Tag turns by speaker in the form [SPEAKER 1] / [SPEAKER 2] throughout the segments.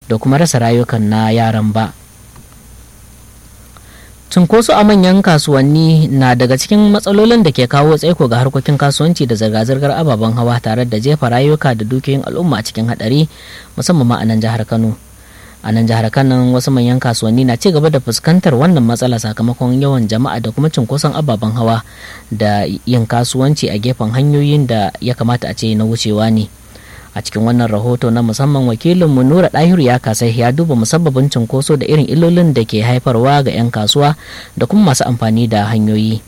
[SPEAKER 1] da kuma rasa rayukan na yaran ba cunkoso a manyan kasuwanni na daga cikin matsalolin da ke kawo tsaiko ga harkokin kasuwanci da zirga-zirgar ababen hawa tare da jefa rayuka da dukiyoyin al'umma a cikin hadari musamman ma a nan jihar kano a nan jihar kano wasu manyan kasuwanni na ci gaba da fuskantar wannan matsala sakamakon yawan jama'a da kuma cunkoson ababen hawa da yin kasuwanci a gefen hanyoyin da ya kamata a ce na wucewa ne a cikin wannan rahoto na musamman wakilinmu nura ɗahiru ya kasai ya duba musabbabin cunkoso da irin illolin da ke haifarwa ga 'yan kasuwa da kuma masu amfani da hanyoyi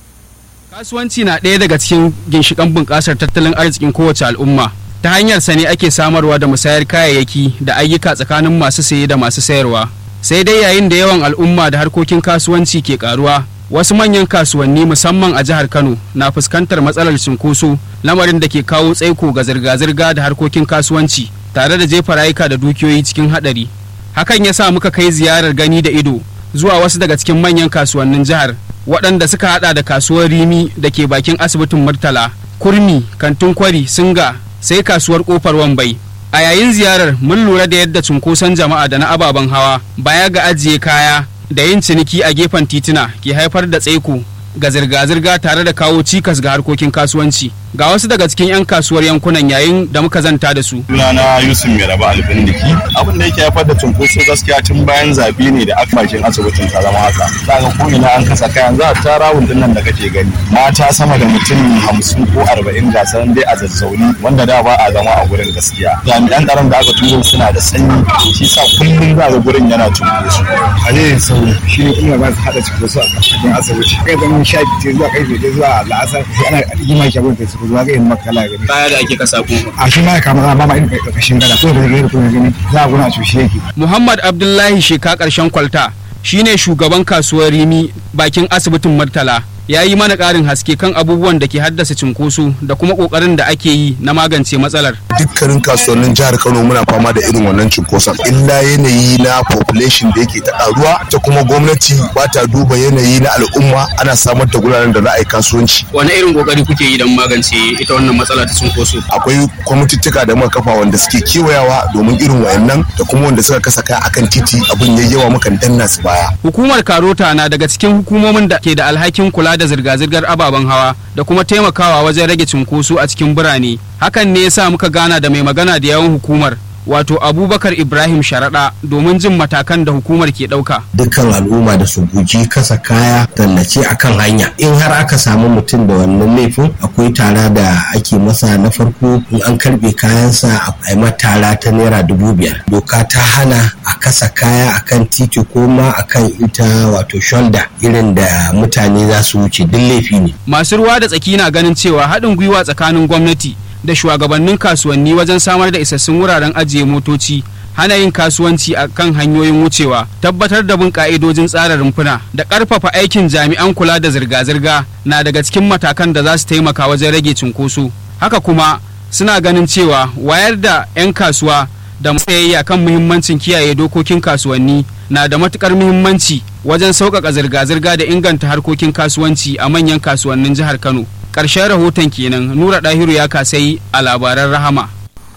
[SPEAKER 2] kasuwanci na ɗaya daga cikin ginshiƙan bunƙasar tattalin arzikin kowace al'umma ta hanyar sa ne ake samarwa da musayar kayayyaki da ayyuka tsakanin masu saye da masu sayarwa sai dai yayin da yawan al'umma da harkokin kasuwanci ke karuwa wasu manyan kasuwanni musamman a jihar kano na fuskantar matsalar cinkoso lamarin da ke kawo tsaiko ga zirga-zirga da harkokin kasuwanci tare da jefa rayuka da dukiyoyi cikin hadari hakan ya sa muka kai ziyarar gani da ido zuwa wasu daga cikin manyan kasuwannin jihar waɗanda suka hada da kasuwar rimi da ke bakin asibitin murtala kurmi kantin kwari singa sai kasuwar kofar wambai a yayin ziyarar mun lura da yadda cunkoson jama'a da na ababen hawa baya ga ajiye kaya da yin ciniki a gefen tituna ke haifar da tsaiko ga zirga-zirga tare da kawo cikas ga harkokin kasuwanci ga wasu daga cikin 'yan kasuwar yankunan yayin da muka zanta da su.
[SPEAKER 3] Sunana Yusuf Mai Raba Albindiki. Abin da yake haifar da cunkoso gaskiya tun bayan zabe ne da aka bakin asibitin ta zama haka. Za ga ko ina an kasa kayan za a tara wundun nan da kake gani. Mata sama da mutum hamsin ko arba'in gasar dai a zazzauni wanda da ba a zama a gurin gaskiya. Jami'an tsaron da aka turo suna da sanyi shi sa kullum za ga gurin yana cunkoso.
[SPEAKER 4] Halayen sauri shi ne kuma ba su haɗa cunkoso a cikin asibiti. Kai zama sha biyu zuwa kai biyu zuwa la'asar ana rigima shagon ta su zuwa ga yin makala gani.
[SPEAKER 2] Kaya da ake kasa ko.
[SPEAKER 4] A shi ma kama ba ma irin ƙarƙashin gada ko da gari kuma gani za a guna a cushe yake.
[SPEAKER 2] Muhammad Abdullahi Sheka ƙarshen kwalta shine shugaban kasuwar Rimi bakin asibitin Murtala. ya yi mana ƙarin haske kan abubuwan da ke haddasa cinkoso da kuma ƙoƙarin da ake yi na magance matsalar.
[SPEAKER 5] Dukkanin kasuwannin jihar Kano muna fama da irin wannan cinkoson. Illa yanayi na population da yake ta ƙaruwa ta kuma gwamnati ba ta duba yanayi na al'umma ana samar da guraren da za a yi kasuwanci.
[SPEAKER 2] Wani irin ƙoƙari kuke yi don magance ita wannan matsala ta cinkoso?
[SPEAKER 5] Akwai kwamitittuka da muka kafa wanda suke kewayawa domin irin wayannan da kuma wanda suka kasa kaya akan titi abin ya yawa mukan danna su baya.
[SPEAKER 2] Hukumar Karota na daga cikin hukumomin da ke da alhakin kula da zirga-zirgar ababen hawa da kuma taimakawa wajen rage cunkoso a cikin birane hakan ne yasa muka gana da mai magana da yawan hukumar wato abubakar ibrahim sharaɗa domin jin matakan da hukumar ke ɗauka.
[SPEAKER 6] dukkan al'umma da su guji kasa kaya tallace akan hanya in har aka samu mutum da wannan laifin akwai tara da ake masa na farko in an karbe kayansa a yi tara ta naira dubu biyar doka ta hana a kasa kaya akan titi ko ma akan ita wato shoulder irin da mutane za su wuce duk laifi ne
[SPEAKER 2] masu ruwa da tsaki na ganin cewa haɗin gwiwa tsakanin gwamnati da shugabannin kasuwanni wajen samar da isassun wuraren ajiye motoci hana yin kasuwanci a kan hanyoyin wucewa tabbatar da bin ka'idojin tsara rumfuna da ƙarfafa aikin jami'an kula da zirga-zirga na daga cikin matakan da za su taimaka wajen rage cunkoso haka kuma suna ganin cewa wayar da 'yan kasuwa da matsayayya kan muhimmancin kiyaye dokokin kasuwanni na da matukar muhimmanci wajen sauƙaƙa zirga-zirga da inganta harkokin kasuwanci a manyan kasuwannin jihar kano ƙarshen rahoton kenan nura ɗahiru ya kasai a labaran rahama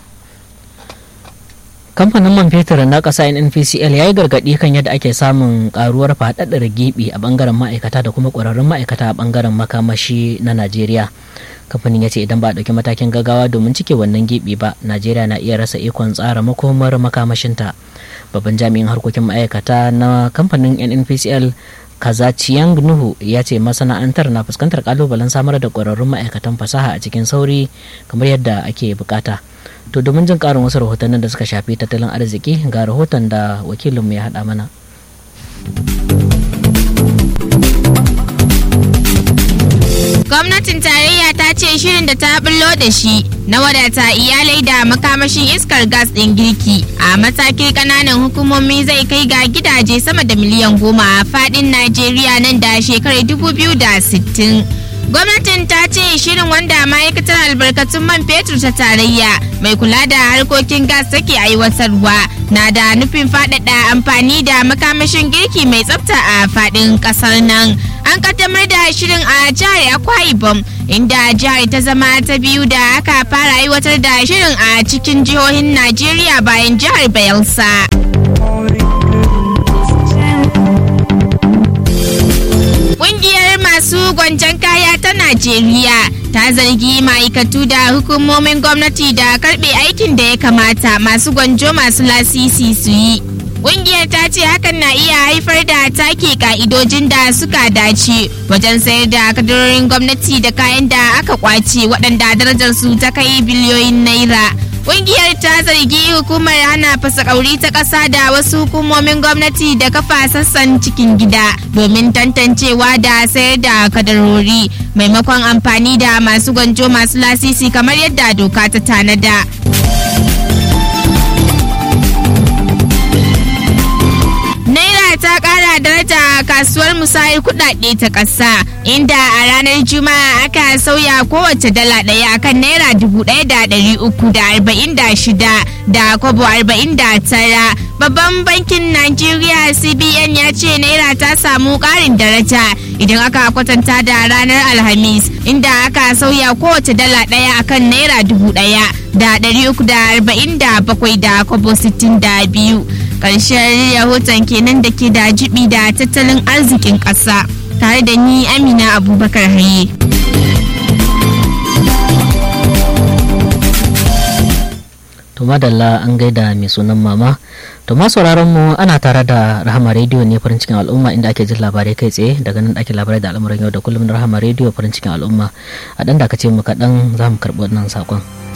[SPEAKER 1] kamfanin man fetur na ƙasa nnpcl ya yi gargaɗi kan yadda ake samun ƙaruwar faɗaɗar gibi a ɓangaren ma'aikata da kuma ƙwararrun ma'aikata a ɓangaren makamashi na najeriya kamfanin ya ce idan ba a ɗauki matakin gaggawa domin cike wannan gibi ba najeriya na iya rasa ikon tsara makomar makamashinta babban jami'in harkokin ma'aikata na kamfanin nnpcl kazaciyang nuhu ya ce masana'antar na fuskantar kalubalen samar da ƙwararrun ma'aikatan fasaha a cikin sauri kamar yadda ake bukata to domin jin ƙarin wasu rahotannin da suka shafi tattalin arziki ga rahoton da wakilinmu ya haɗa mana
[SPEAKER 7] gwamnatin tarayya ta ce shirin da ta bullo da shi na wadata iyalai da makamashin iskar gas ɗin girki a matakin ƙananan hukumomi zai kai ga gidaje sama da miliyan goma a faɗin najeriya nan da shekarar 2060 gwamnatin ta ce shirin wanda ma'aikatar albarkatun man fetur ta tarayya mai kula da harkokin gas take aiwatarwa na da nufin faɗaɗa amfani da makamashin girki mai tsafta a faɗin ƙasar nan a an kaddamar da shirin a jihar akwa ibom inda jihar ta zama ta biyu da aka fara aiwatar da shirin a cikin jihohin najeriya bayan jihar bayelsa Ƙungiyar masu gwanjan kaya ta Najeriya ta zargi ma'aikatu da hukumomin gwamnati da karɓe aikin da ya kamata masu gwanjo masu lasisi su yi. Ƙungiyar ta ce hakan na iya haifar da take ka'idojin da suka dace wajen sayar da kadarorin gwamnati da kayan da aka kwace waɗanda darajarsu ta kai biliyoyin naira. Ƙungiyar ta zargi hukumar hana fasakauri ta ƙasa da wasu hukumomin gwamnati da kafa sassan cikin gida domin tantancewa da sayar da kadarori maimakon amfani da masu gwanjo masu lasisi kamar yadda doka ta tanada. Naira ta kara daraja a kasuwar musayar kudade ta ƙasa inda a ranar juma'a aka sauya kowace dala ɗaya akan naira dubu ɗaya da ɗari uku da arba'in da shida da kwabo arba'in da tara babban bankin najeriya cbn ya ce naira ta samu ƙarin daraja idan aka kwatanta da ranar alhamis inda aka sauya kowace dala ɗaya akan naira dubu ɗaya da ɗari uku da arba'in da bakwai da kwabo sittin da biyu ƙarshen rahoton kenan da ke da jibi da tattalin arzikin ƙasa tare da ni amina abubakar haye
[SPEAKER 1] to madalla an gaida mai sunan mama to ma sauraron mu ana tare da rahama rediyo ne farin cikin al'umma inda ake jin labarai kai tsaye daga nan ake labarai da al'amuran yau da kullum na rahama rediyo farin cikin al'umma a dan da ka ce mu kaɗan za mu karɓi wannan saƙon.